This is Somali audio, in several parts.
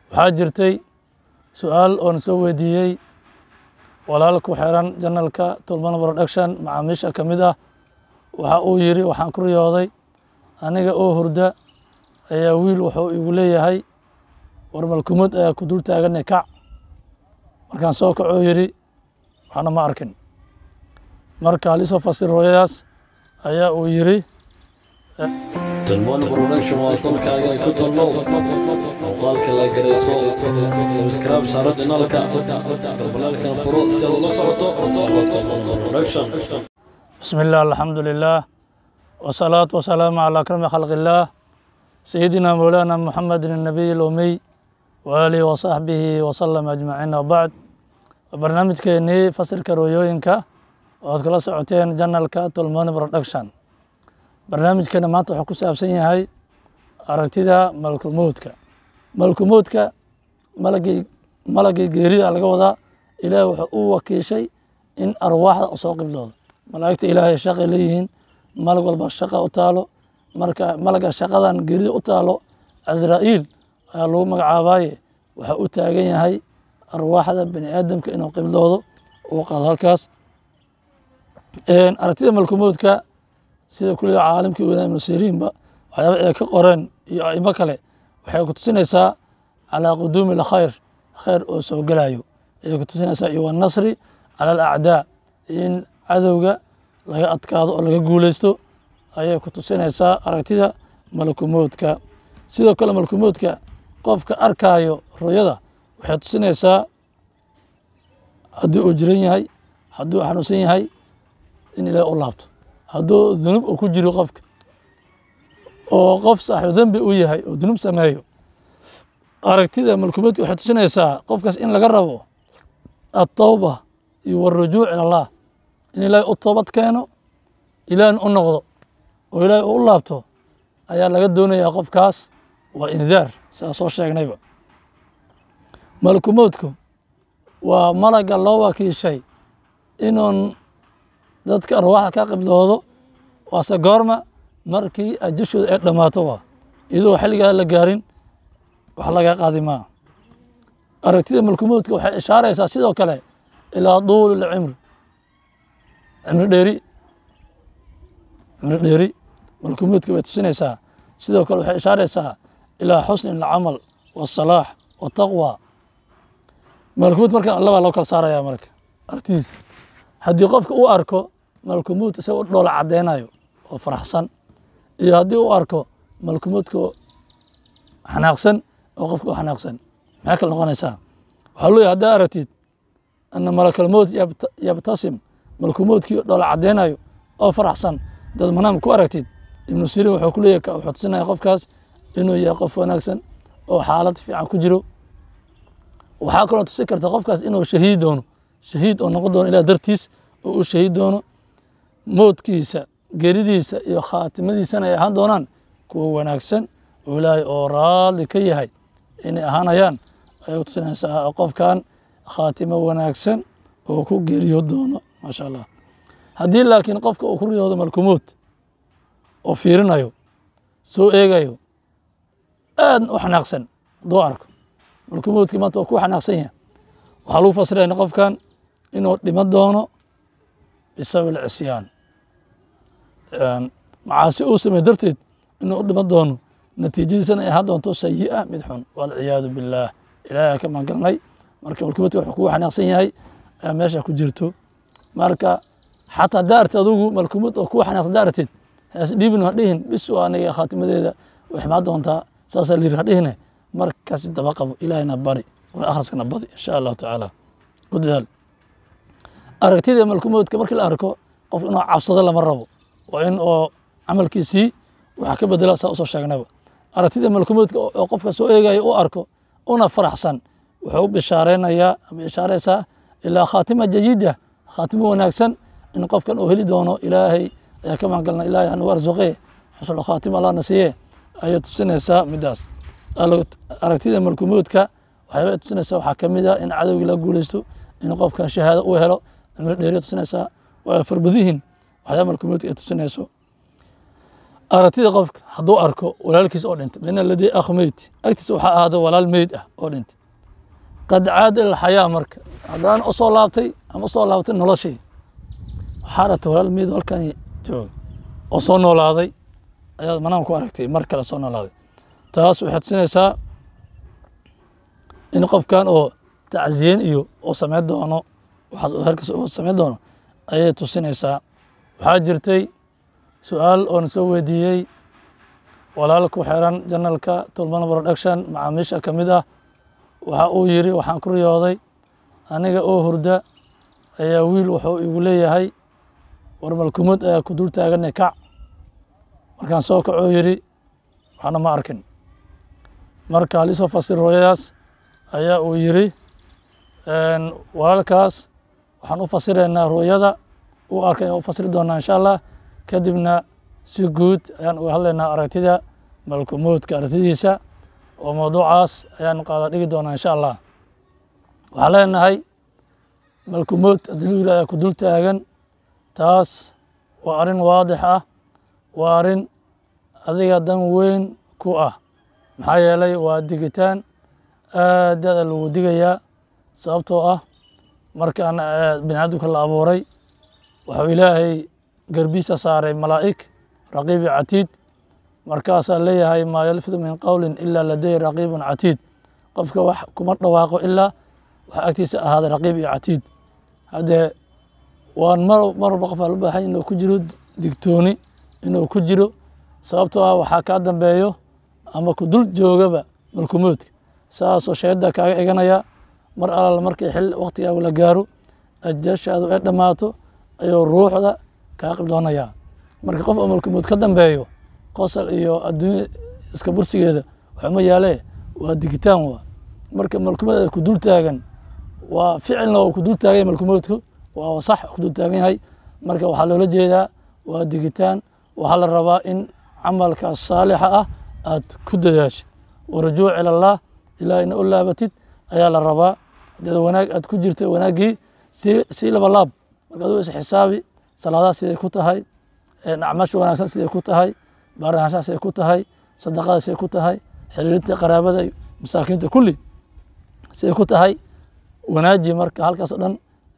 waxaa jirtay su-aal oon soo weydiiyey walaal ku xiran janalka tulmano production macaamiisha ka mid ah waxa uu yidhi waxaan ku riyooday aniga oo hurda ayaa wiil wuxuu igu leeyahay war malkumad ayaa ku dul taagane kac markaan soo kacoo yidhi waxna ma arkin marka halisoo fasir hooyadaas ayaa uu yidhi tilmaan production waa tolkaaga ku tolmow muuqaalka la garayso subscribe saaro dhinaalka galbalaalkan furo si aad ula socoto tilmaan production بسم الله الحمد لله والصلاة والسلام على أكرم خلق الله سيدنا مولانا محمد النبي الأمي وآله وصحبه وسلم أجمعين وبعد برنامج كيني فصل كرويوينكا وأذ كلا سعوتين جنالكا تلمون برودكشن برنامج كينا مانتا حكو سابسين هاي أركتدا ملك الموتكا ملك الموتكا ملقي ملقي جيري على قوضا إلى وحقوة وكيشي إن أرواح أسوق بلود malaa'igta ilaahay shaqay leeyihiin malag walba shaqa u taalo marka malaga shaqadan gerida u taalo casraa'iil ayaa lagu magacaabaaye waxaa u taagan yahay arwaaxda bani aadamka inuu qibloodo uu qaado halkaas aragtida malkumoodka sida kuliya caalimkii weynaa ibnu siriinba waxyaaba ay ka qoreen iyo aimo kale waxay ku tusinaysaa calaa quduumi lkhayr khayr oo soo gelayo ayay ku tusinaysaa iyo wanasri cala alacdaa in cadowga laga adkaado oo laga guuleysto ayay ku tusinaysaa aragtida malakumoodka sidoo kale malakumoodka qofka arkaayo ruyada waxay tusinaysaa haddii uu jiran yahay hadduu xanuunsan yahay in ilaahi u laabto hadduu dunuub uu ku jiro qofka oo qof saaxibu dembi u yahay oo dunuub sameeyo aragtida malakumoodka waxay tusinaysaa qofkaas in laga rabo atawba iyo warujuuc ila allah in ilaahay u toobad keeno ilaahna u noqdo oo ilaahay u laabto ayaa laga doonayaa qofkaas waa indaar sidaa soo sheegnayba malakumoodku waa malaga loo wakiishay inuun dadka arwaaxda ka qibloodo waase goorma markii ajashooda ay dhammaato waa iyadoo xilligaa la gaarin wax laga qaadi maa aragtida malakumoodka waxay ishaaraysaa sidoo kale ilaa duuli lcimri cimri dheeri cimri dheeri malkumoodka bay tusinaysaa sidoo kale waxay ishaaraysaa ilaa xusni alcamal wasalaax wataqwa malkumuud marka labaa loo kala saaraya marka aragtidiisa haddii qofka u arko malkumuud isaga u dhoola caddeynayo oo faraxsan iyo haddii u arko malkumuudka xanaaqsan oo qofka u xanaaqsan maxay kala noqonaysaa waxaa leeyahy haddaa aragtid ana malakalmowt yabtasim malkumoodkii dhoola caddeynayo oo faraxsan dad manaam ku aragtid ibnu siriin wuxuu ku leeyahy wuxuu tusinaya qofkaas inuu yahay qof wanaagsan oo xaalad fiican ku jiro waxaa kaloo tusin karta qofkaas inuu shahiid doono shahiid oo noqon doono ilah dartiis oo u shahiid doono moodkiisa geridiisa iyo khaatimadiisana ay ahaan doonaan kuwa wanaagsan oo ilaahay oo raali ka yahay inay ahaanayaan ayay tusinaysaa qofkan khaatimo wanaagsan oo ku geeriyo doono maasha allah haddii laakiin qofka uu ku riyoodo malkumood oo fiirinayo soo eegayo aadna u xanaaqsan hadduu arko malkumoodkii maanta waa ku xanaaqsan yahay waxaa lagu fasirayna qofkan inuu dhimo doono bisabab alcisyaan macaasi uu samey darteed inuu u dhimo doono natiijadiisana ay ahaan doonto sayi'a mid xun walciyaadu billaah ilaahay ka magangalnay marka malkumoodka wuxuu kugu xanaaqsan yahay ayaa meesha ku jirto marka xataa haddaa artid adugu malkumad oo kuwa xanaaqsan haddaa artid haas dhiibin ha dhihin bis waa aniga khaatimadeeda way ximaa doontaa saasaa la yiri ha dhihine markaasi daba qabo ilaahayna bari qur akhriskana badi insha allahu tacaala ku dadaal aragtida malkumoodka markii la arko qof inuu cabsado lama rabo waa in oo camalkiisii waxaa ka bedela saa usoo sheegnaba aragtida malkumoodka oo qofka soo eegaya u arko una faraxsan wuxuu u bishaareynaya ama ishaaraysaa ilaa khaatima jayida khaatimo wanaagsan in qofkan uu heli doono ilaahay ayaa ka magangalna ilahay hanagu arsuqee xusnul khaatima allah na siiye ayay tusinaysaa midaas aragtida malkumoodka waxyaaba ay tusinaysaa waxaa ka mid ah in cadowgii la guuleysto in qofkan shahaado uu helo cimri dheeriya tusinaysaa waa farbadihin waxyaaba malkumoodka ay tusinayso aragtida qofka hadduu arko walaalkiis oo dhintay min aladii akh meyd agtiisa waxaa ahaada walaal meyd ah oo dhintay qad caada ila xayaa marka haddaan usoo laabtay ama usoo laabtay noloshii waxaa aragtay walaal meyd oo halkan jooga oo soo noolaaday ayaad manaam ku aragtay mar kale soo noolaaday taas waxay tusinaysaa in qofkan oo tacziyen iyo uu samayn doono waxaas uu herkas uu samayn doono ayay tusinaysaa waxaa jirtay su-aal oon soo weydiiyey walaal ku xiran janalka tulman production macaamiisha ka mid ah waxa uu yiri waxaan ku riyooday aniga oo hurda ayaa wiil wuxuu igu leeyahay war malkumad ayaa ku dul taaganay kac markaan soo kacoo yidhi waxna ma arkin marka halisoo fasir rooyadaas ayaa uu yidhi walaalkaas waxaan u fasiraynaa rooyada uu arkay u fasiri doonaa insha allah kadibna si guud ayaan uga hadlaynaa aragtida malkumuudka aragtidiisa oo mawduucaas ayaan qaada dhigi doonaa insha allah waxaan leenahay malkumuud haddii lu yihahda ku dul taagan taas waa arrin waadix ah waa arrin adiga dan weyn ku ah maxaa yeelay waa digitaan aad aada lagu digayaa sababtoo ah markaan bini aadamka la abuuray wuxuu ilaahay garbiisa saaray malaa'ig raqiib iyo catiid markaasaa leeyahay maa yalfidu min qowlin ilaa laday raqiibun catiid qofka wax kuma dhawaaqo ilaa waxa agtiisa ahaaday raqiib iyo catiid haddee waan mar mar walba qof aa lu baahan inuu ku jiro digtooni inuu ku jiro sababtoo ah waxaa kaa dambeeyo ama ku dul joogaba malkumuudka saasoo shayada kaaga eganaya mar alal markii xil waktigaagu la gaaro ajashaadu ay dhammaato ayuu ruuxda kaa qibdoonayaa marka qof oo malkumuud ka dambeeyo qosol iyo adduunya iska bursigeeda waxuma yaalee waa digitaan waa marka malkumuud ay ku dul taagan waa ficilna waa ku dul taagan yahay malkumuudku waa sax ku dul taagan yahay marka waxaa loola jeedaa waa digitaan waxaa la rabaa in camalka saalixa ah aad ku dadaashid warajuuc ila allah ilaa ina u laabatid ayaa la rabaa dad wanaag aad ku jirta wanaaggii si sii laba laab marka aduu is xisaabi salaadaha siday ku tahay acmaasha wanaagsan siday ku tahay baarahaanshaha siday ku tahay sadaqada siday ku tahay xiriirinta qaraabada masaakiinta kulli siday ku tahay wanaaji marka halkaas o dhan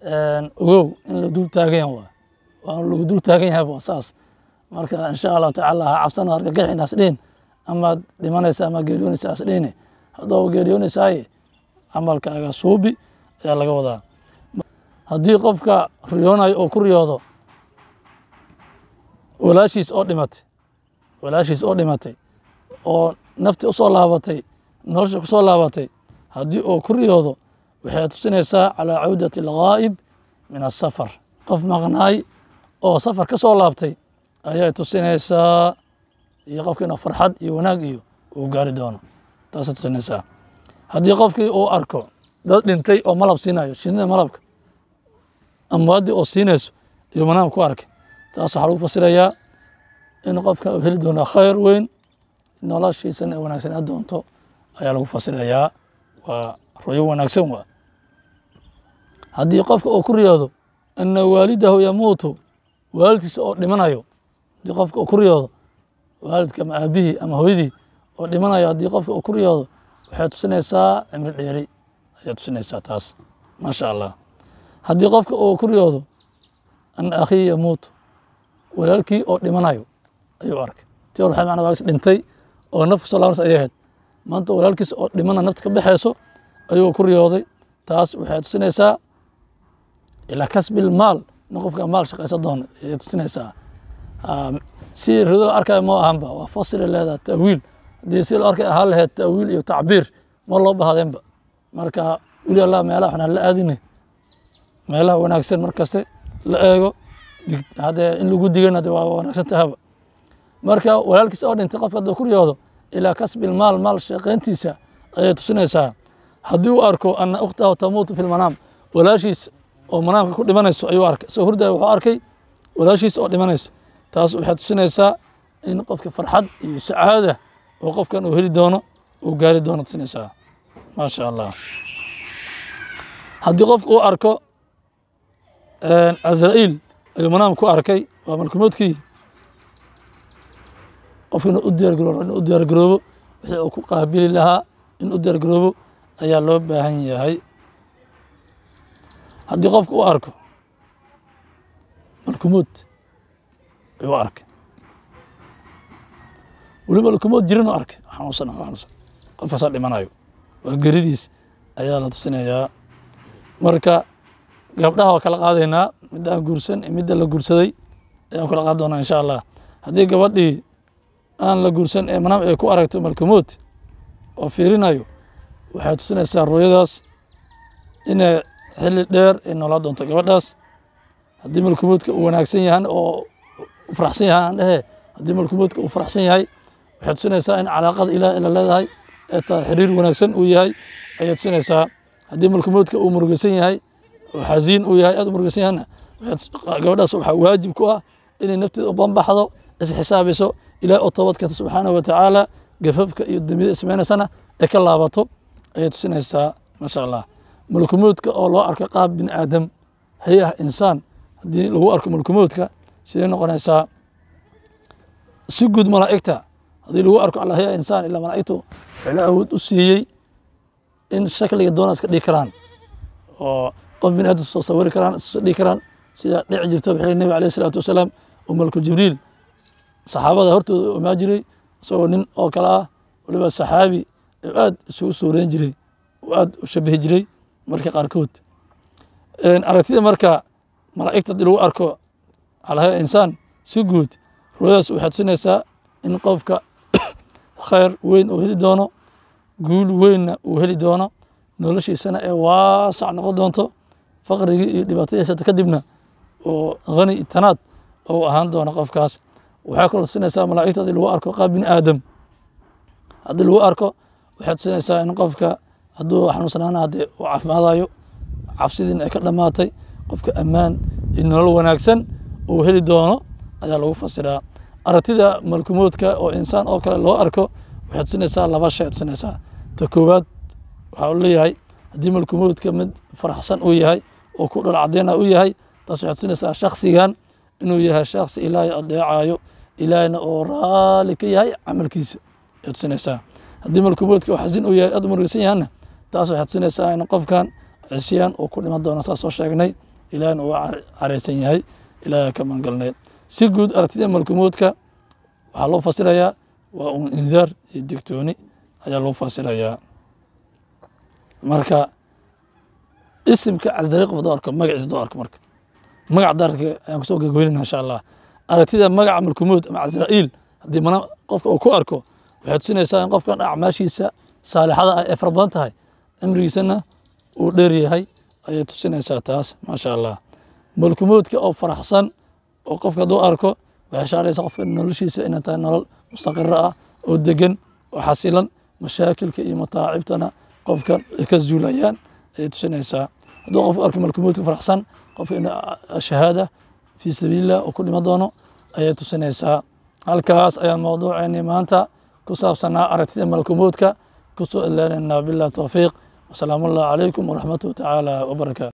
ogow in la dul taagan yahay waa waa lagu dul taagan yahay waa saas marka insha allahu tacaala ha cabsano argagaxin hasdhihin amaad dhimanaysa ama geeriyoonaysa hasdhihine haddoo geeriyoonaysaay camalkaaga suubi ayaa laga wadaa haddii qofka riyoonayo oo ku riyoodo walaashiis oo dhimatay walaashiis oo dhimatay oo nafti usoo laabatay nolosha kusoo laabatay haddii uu ku riyoodo waxay tusinaysaa calaa cawdati alghaa'ib min asafar qof maqnaay oo safar ka soo laabtay ayay tusinaysaa iyo qofki inuu farxad iyo wanaag iyo uu gaari doono taasay tusinaysaa haddii qofkii uu arko dad dhintay oo malab siinayo shinida malabka amwaaddii oo siinayso iyo manaam ku arkay taas waxaa lagu fasirayaa in qofka uu heli doono khayr weyn noloshiisana ay wanaagsanaa doonto ayaa lagu fasirayaa waa royo wanaagsan waa haddii qofka uu ku riyoodo ana waalidahu yamuutu waalidkiisa oo dhimanayo haddii qofka uu ku riyoodo waalidka ama aabihii ama hooyadii oo dhimanayo haddii qofka uu ku riyoodo waxay tusinaysaa cimri dheeri ayay tusinaysaa taas maasha allah haddii qofka uu ku riyoodo ana akhii yamuutu walaalkii oo dhimanayo ayuu arkay ti hor waxay macnaa walaalkiis dhintay oo naf kusoo laabanaysa ayay ahayd maanta walaalkiis oo dhimana nafta ka baxayso ayuu ku riyooday taas waxay tusinaysaa ilaa kasbil maal in qofka maal shaqaysan doono ayay tusinaysaa si rido la arkayo ma ahanba waa fasiri leedaha ta'wiil haddii si loo arkay ahaan lahayd ta'wiil iyo tacbiir ma loo bahdeenba marka weli allah meelaha xunaan la aadine meelaha wanaagsan markaste la eego haddee in lagu digana de waa wanaagsan tahaba marka walaalkiis oo dhintay qofka hadduu ku riyoodo ilaa kasbil maal maal shaqayntiisa ayay tusinaysaa haddii uu arko ana ukhtahu tamuutu fi lmanaam walaashiis oo manaamka ku dhimanayso ayuu arkay soo hurdaya wuxuu arkay walaashiis oo dhimanayso taas waxay tusinaysaa in qofka farxad iyo sacaada oo qofkan uu heli doono uu gaari doono tusinaysaa maasha allah haddii qofka uu arko azra'iil ayuu manaam ku arkay waa malkumoodkii qofka inuu u diyaargaroobo inuu u diyaargaroobo wixii uu ku qaabili lahaa in u diyaargaroobo ayaa loo baahan yahay haddii qofka u arko malkumood ayuu u arkay weliba malkumood jirin u arkay xanuunsan xanuunsan qofkaasaa dhimanayo waa geridiis ayaa la tusinayaa marka gabdhaha waa kala qaadaynaa midda aan guursan iyo midda la guursaday ayaan kala qaadi doonaa insha allah haddii gabadhii aan la guursan ee manaam ay ku aragto malkumood oo fiirinayo waxay tusinaysaa rooyadaas inay xilli dheer ay noolaa doonto gabadhaas haddii malkumoodka uu wanaagsan yahan oo u faraxsan yahay aan dhehe haddii malkumoodka uu faraxsan yahay waxay tusinaysaa in calaaqada ilaah ila leedahay ee taa xiriir wanaagsan uu yahay ayay tusinaysaa haddii malkumoodka uu murugaysan yahay oo xasiin uu yahay aad u murugaysan yahana gabadhaas waxaa waajib ku ah inay nafteeda u banbaxdo isxisaabiso ilaah oo toobad keento subxaanahu watacaala gafafka iyo dembiyada ismaynaysana ay ka laabato ayay tusinaysaa maasha allah malkumoodka oo loo arko qaab bini aadam hay ah insaan haddii lagu arko malkumoodka siday noqonaysaa si guud malaa'igta haddii lagu arko ala hay ah insaan ilaa malaa'igtu waxay awood u siiyey in shakliga doona iska dhigi karaan oo qof bini aadam soo sawiri karaan iska dhigi karaan sida dhici jirta waxay nabi alayh isalaatu wasalaam oo malku jibriil saxaabada hortooda u imaa jiray isagoo nin oo kale ah waliba saxaabi aad isugu suureyn jiray oo aad u shabihi jiray marka qaarkood aragtida marka malaa'igta haddii lagu arko alahaya insaan si guud ruuyadaas waxay tusinaysaa in qofka khayr weyn uu heli doono guul weynna uu heli doono noloshiisana ee waasac noqon doonto faqrigii iyo dhibaatadiisata kadibna oo hani tanaad ou ahaan doono qofkaas waxay kaloo tusinaysaa malaa'igta haddii lagu arko qaab bini aadam haddii lagu arko waxay tusinaysaa in qofka hadduu xanuunsanaana haddii uu caafimaadayo cabsidiina ay ka dhammaatay qofka ammaan iyo nolol wanaagsan uu heli doono ayaa lagu fasiraa aragtida malkumoodka oo insaan oo kale loo arko waxay tusinaysaa laba shay tusinaysaa ta koowaad waxaa u leeyahay haddii malkumoodka mid faraxsan uu yahay oo ku dhol cadeyna uu yahay taas waxay tusinaysaa shaksigan inuu yahay shaksi ilaahay adeecayo ilaahayna oo raali ka yahay camalkiisa ay tusinaysaa haddii malkumoodka oo xasin uu yahay aad u murugaysan yahana taas waxay tusinaysaa in qofkan cisyaan uu ku dhiman doono saas soo sheegnay ilaahayna uu careysan yahay ilaahay ka mangalnay si guud aragtida malkumoodka waxaa loo fasirayaa waa un indaar iyo digtooni ayaa loo fasirayaa marka isimka casdari qof doo arko magaciisa doo arko marka magac daarka ayaan kusoo gagweynana insha allah aragtida magaca malkumood ama casra'iil haddii mana qofka uu ku arko waxay tusinaysaa in qofkan acmaashiisa saalixada ah ee fara badan tahay cimrigiisana uu dheer yahay ayay tusinaysaa taas maasha allah malkumoodka oo faraxsan oo qofka hadduu arko waxay shaaraysaa qofka noloshiisa inay tahay nolol mustaqiro ah oo degan oo xasilan mashaakilka iyo mataacibtana qofka ay ka zuulayaan ayay tusinaysaa hadduu qofku arko malkumoodka faraxsan qofka in shahaada fii sabiilillah oo ku dhima doono ayay tusinaysaa halkaas ayaa mawduuceeni maanta ku saabsanaa aragtida malkumoodka kusoo ilaalinaa bilah towfiiq wasalaamu allah calaykum waraxmatuhu tacaala wabarakaatu